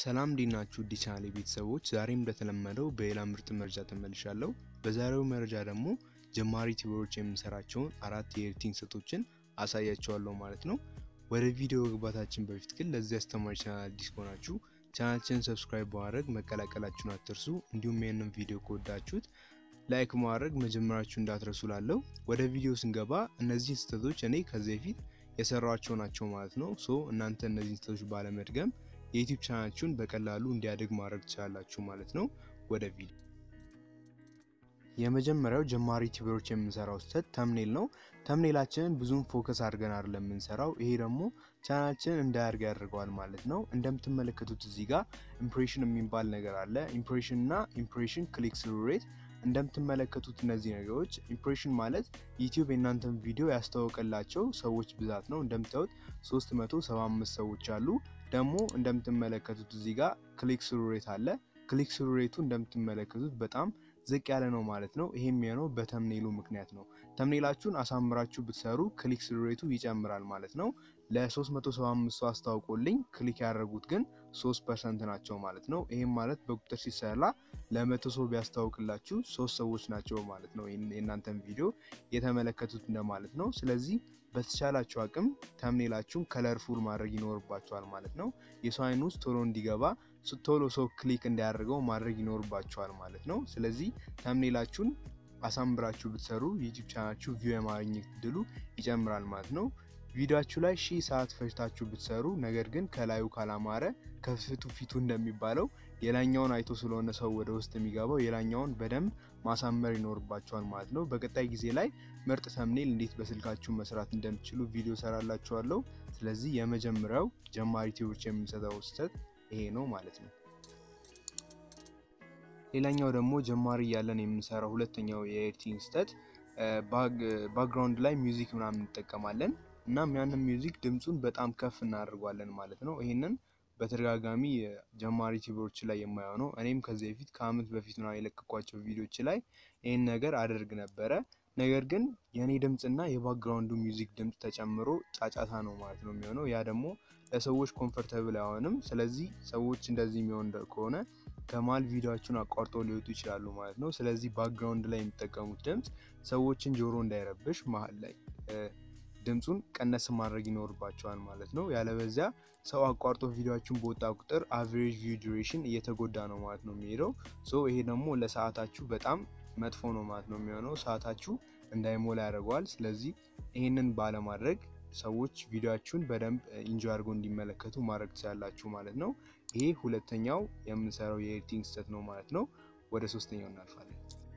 ሰላም እንዴት ናችሁ? ዲ ቻናሌ ቤተሰቦች ዛሬም እንደተለመደው በሌላ ምርጥ መረጃ ተመልሻለሁ። በዛሬው መረጃ ደግሞ ጀማሪ ዩቲዩበሮች የምንሰራቸውን አራት የኤዲቲንግ ስልቶችን አሳያቸዋለሁ ማለት ነው። ወደ ቪዲዮ መግባታችን በፊት ግን ለዚህ አስተማሪ ቻናል አዲስ ከሆናችሁ ቻናላችንን ሰብስክራይብ በማድረግ መቀላቀላችሁን አትርሱ። እንዲሁም ይህንን ቪዲዮ ከወዳችሁት ላይክ ማድረግ መጀመራችሁ እንዳትረሱ ላለው። ወደ ቪዲዮ ስንገባ እነዚህን ስህተቶች እኔ ከዚህ በፊት የሰራቸው ናቸው ማለት ነው። ሶ እናንተ እነዚህን ስህተቶች ባለመድገም የዩቲዩብ ቻናላችሁን በቀላሉ እንዲያድግ ማድረግ ትችላላችሁ ማለት ነው። ወደ ቪዲዮ የመጀመሪያው ጀማሪ ዩቲዩበሮች የምንሰራው ስህተት ተምኔል ነው። ተምኔላችንን ብዙም ፎከስ አድርገን አይደለም የምንሰራው። ይሄ ደግሞ ቻናላችንን እንዳያድግ ያደርገዋል ማለት ነው። እንደምትመለከቱት እዚህ ጋር ኢምፕሬሽን የሚባል ነገር አለ። ኢምፕሬሽን እና ኢምፕሬሽን ክሊክ ስሩ ሬት እንደምትመለከቱት እነዚህ ነገሮች ኢምፕሬሽን ማለት ዩቲዩብ የእናንተን ቪዲዮ ያስተዋወቀላቸው ሰዎች ብዛት ነው። እንደምታዩት 375 ሰዎች አሉ። ደግሞ እንደምትመለከቱት እዚህ ጋር ክሊክ ስሩ ሬት አለ። ክሊክ ስሩ ሬቱ እንደምትመለከቱት በጣም ዝቅ ያለ ነው ማለት ነው። ይሄም የሚሆነው በተምኔሉ ምክንያት ነው። ተምኔላችሁን አሳምራችሁ ብትሰሩ ክሊክ ስሩ ሬቱ ይጨምራል ማለት ነው። ለ375 ሰው አስታውቆልኝ ክሊክ ያደረጉት ግን 3 ፐርሰንት ናቸው ማለት ነው። ይህም ማለት በቁጥር ሲሰላ ለመቶ ሰው ቢያስታውቅላችሁ ሶስት ሰዎች ናቸው ማለት ነው የእናንተን ቪዲዮ የተመለከቱት እንደማለት ነው። ስለዚህ በተቻላችሁ አቅም ተምኔላችሁን ከለርፉል ማድረግ ይኖርባቸዋል ማለት ነው። የሰው አይን ውስጥ ቶሎ እንዲገባ ቶሎ ሰው ክሊክ እንዲያደርገው ማድረግ ይኖርባቸዋል ማለት ነው። ስለዚህ ተምኔላችሁን አሳምራችሁ ብትሰሩ ዩቲዩብ ቻናላችሁ ቪው የማግኘት እድሉ ይጨምራል ማለት ነው። ቪዲዮችሁ ላይ ሺህ ሰዓት ፈጅታችሁ ብትሰሩ ነገር ግን ከላዩ ካላማረ ከፍቱ ፊቱ እንደሚባለው የላኛውን አይቶ ስለሆነ ሰው ወደ ውስጥ የሚገባው የላኛውን በደንብ ማሳመር ይኖርባቸዋል ማለት ነው። በቀጣይ ጊዜ ላይ ምርጥ ተምኔል እንዴት በስልካችሁ መስራት እንደምትችሉ ቪዲዮ ሰራላችኋለሁ። ስለዚህ የመጀመሪያው ጀማሪ ዩቲዩበሮች የምንሰጠው ስህተት ይሄ ነው ማለት ነው። ሌላኛው ደግሞ ጀማሪ እያለን የምንሰራው ሁለተኛው የኤዲቲንግ ስህተት ባክግራውንድ ላይ ሚውዚክ ምናምን እንጠቀማለን። እናም ያንን ሚውዚክ ድምፁን በጣም ከፍ እናደርጓለን ማለት ነው። ይህንን በተደጋጋሚ ጀማሪ ዩቲዩበሮች ላይ የማየው ነው። እኔም ከዚህ በፊት ከአመት በፊት ነው የለቀኳቸው ቪዲዮዎች ላይ ይህን ነገር አደርግ ነበረ። ነገር ግን የእኔ ድምፅና የባክግራውንዱ ሚውዚክ ድምፅ ተጨምሮ ጫጫታ ነው ማለት ነው የሚሆነው። ያ ደግሞ ለሰዎች ኮምፈርተብል አይሆንም። ስለዚህ ሰዎች እንደዚህ የሚሆን ከሆነ ከመሀል ቪዲዮዎቹን አቋርጦ ሊወጡ ይችላሉ ማለት ነው። ስለዚህ ባክግራውንድ ላይ የሚጠቀሙት ድምፅ ሰዎችን ጆሮ እንዳይረብሽ መሀል ላይ ድምፁን ቀነስ ማድረግ ይኖርባቸዋል ማለት ነው። ያለበዚያ ሰው አቋርጦ ቪዲዮችን በወጣ ቁጥር አቨሬጅ ቪው ዱሬሽን እየተጎዳ ነው ማለት ነው የሚሄደው። ሶ ይሄ ደግሞ ለሰዓታችሁ በጣም መጥፎ ነው ማለት ነው የሚሆነው። ሰዓታችሁ እንዳይሞላ ያደርገዋል። ስለዚህ ይህንን ባለማድረግ ሰዎች ቪዲዮችሁን በደንብ ኢንጆይ አድርገው እንዲመለከቱ ማድረግ ትችላላችሁ ማለት ነው። ይሄ ሁለተኛው የምንሰራው የኤዲቲንግ ስህተት ነው ማለት ነው። ወደ ሶስተኛው እናልፋለን።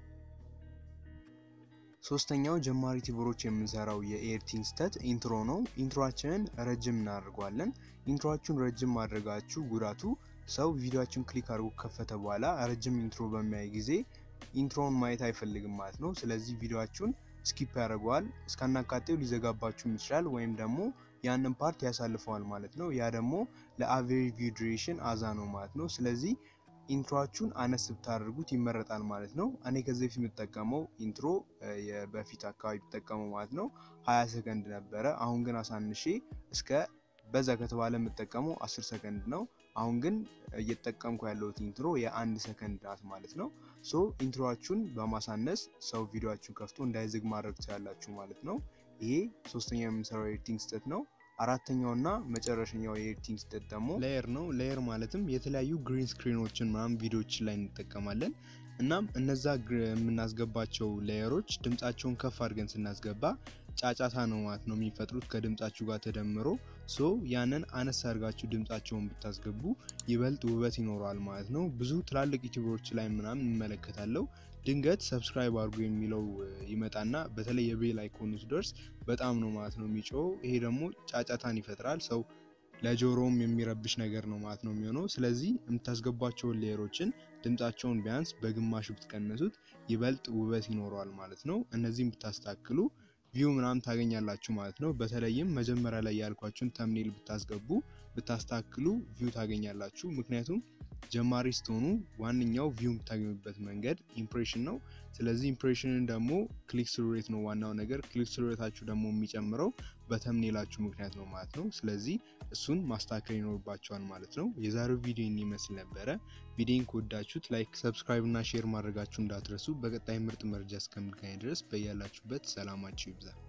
ሶስተኛው ጀማሪ ዩቲዩበሮች የምንሰራው የኤዲቲንግ ስህተት ኢንትሮ ነው። ኢንትሮአችንን ረጅም እናደርገዋለን። ኢንትሮአችሁን ረጅም ማድረጋችሁ ጉዳቱ ሰው ቪዲዮችን ክሊክ አድርጎ ከፈተ በኋላ ረጅም ኢንትሮ በሚያይ ጊዜ ኢንትሮውን ማየት አይፈልግም ማለት ነው። ስለዚህ ቪዲዮችሁን ስኪፕ ያደርገዋል። እስካናካቴው ሊዘጋባችሁ ይችላል፣ ወይም ደግሞ ያንን ፓርት ያሳልፈዋል ማለት ነው። ያ ደግሞ ለአቨሬጅ ቪው ዱሬሽን አዛ ነው ማለት ነው። ስለዚህ ኢንትሮአችሁን አነስ ብታደርጉት ይመረጣል ማለት ነው። እኔ ከዚህ በፊት የምጠቀመው ኢንትሮ በፊት አካባቢ የምጠቀመው ማለት ነው ሀያ ሰከንድ ነበረ። አሁን ግን አሳንሼ እስከ በዛ ከተባለ የምጠቀመው አስር ሰከንድ ነው። አሁን ግን እየተጠቀምኩ ያለሁት ኢንትሮ የአንድ ሰከንድ ናት ማለት ነው። ሶ ኢንትሮአችሁን በማሳነስ ሰው ቪዲዮችሁን ከፍቶ እንዳይዝግ ማድረግ ትችላላችሁ ማለት ነው። ይሄ ሶስተኛው የምንሰራው ኤዲቲንግ ስህተት ነው። አራተኛውና መጨረሻኛው የኤዲቲንግ ስህተት ደግሞ ሌየር ነው። ሌየር ማለትም የተለያዩ ግሪን ስክሪኖችን ምናምን ቪዲዮዎች ላይ እንጠቀማለን። እናም እነዛ የምናስገባቸው ሌየሮች ድምጻቸውን ከፍ አድርገን ስናስገባ ጫጫታ ነው ማለት ነው የሚፈጥሩት ከድምጻችሁ ጋር ተደምሮ። ሶ ያንን አነስ አድርጋችሁ ድምጻቸውን ብታስገቡ ይበልጥ ውበት ይኖረዋል ማለት ነው። ብዙ ትላልቅ ዩቲዩበሮች ላይ ምናምን እንመለከታለው። ድንገት ሰብስክራይብ አድርጉ የሚለው ይመጣና በተለይ የቤል አይኮኑ ሲደርስ በጣም ነው ማለት ነው የሚጮው። ይሄ ደግሞ ጫጫታን ይፈጥራል። ሰው ለጆሮም የሚረብሽ ነገር ነው ማለት ነው የሚሆነው። ስለዚህ የምታስገቧቸውን ሌየሮችን ድምጻቸውን ቢያንስ በግማሽ ብትቀንሱት ይበልጥ ውበት ይኖረዋል ማለት ነው። እነዚህም ብታስተካክሉ ቪው ምናምን ታገኛላችሁ ማለት ነው። በተለይም መጀመሪያ ላይ ያልኳችሁን ተምኔል ብታስገቡ ብታስተካክሉ ቪው ታገኛላችሁ። ምክንያቱም ጀማሪ ስትሆኑ ዋነኛው ቪው የምታገኙበት መንገድ ኢምፕሬሽን ነው። ስለዚህ ኢምፕሬሽንን ደግሞ ክሊክ ስሩ ሬት ነው ዋናው ነገር። ክሊክ ስሩ ሬታችሁ ደግሞ የሚጨምረው በተምኔላችሁ ምክንያት ነው ማለት ነው። ስለዚህ እሱን ማስተካከል ይኖርባቸዋል ማለት ነው። የዛሬው ቪዲዮ ይመስል ነበረ። ቪዲዮን ከወዳችሁት ላይክ፣ ሰብስክራይብ እና ሼር ማድረጋችሁ እንዳትረሱ። በቀጣይ ምርጥ መረጃ እስከምንገናኝ ድረስ በያላችሁበት ሰላማችሁ ይብዛል።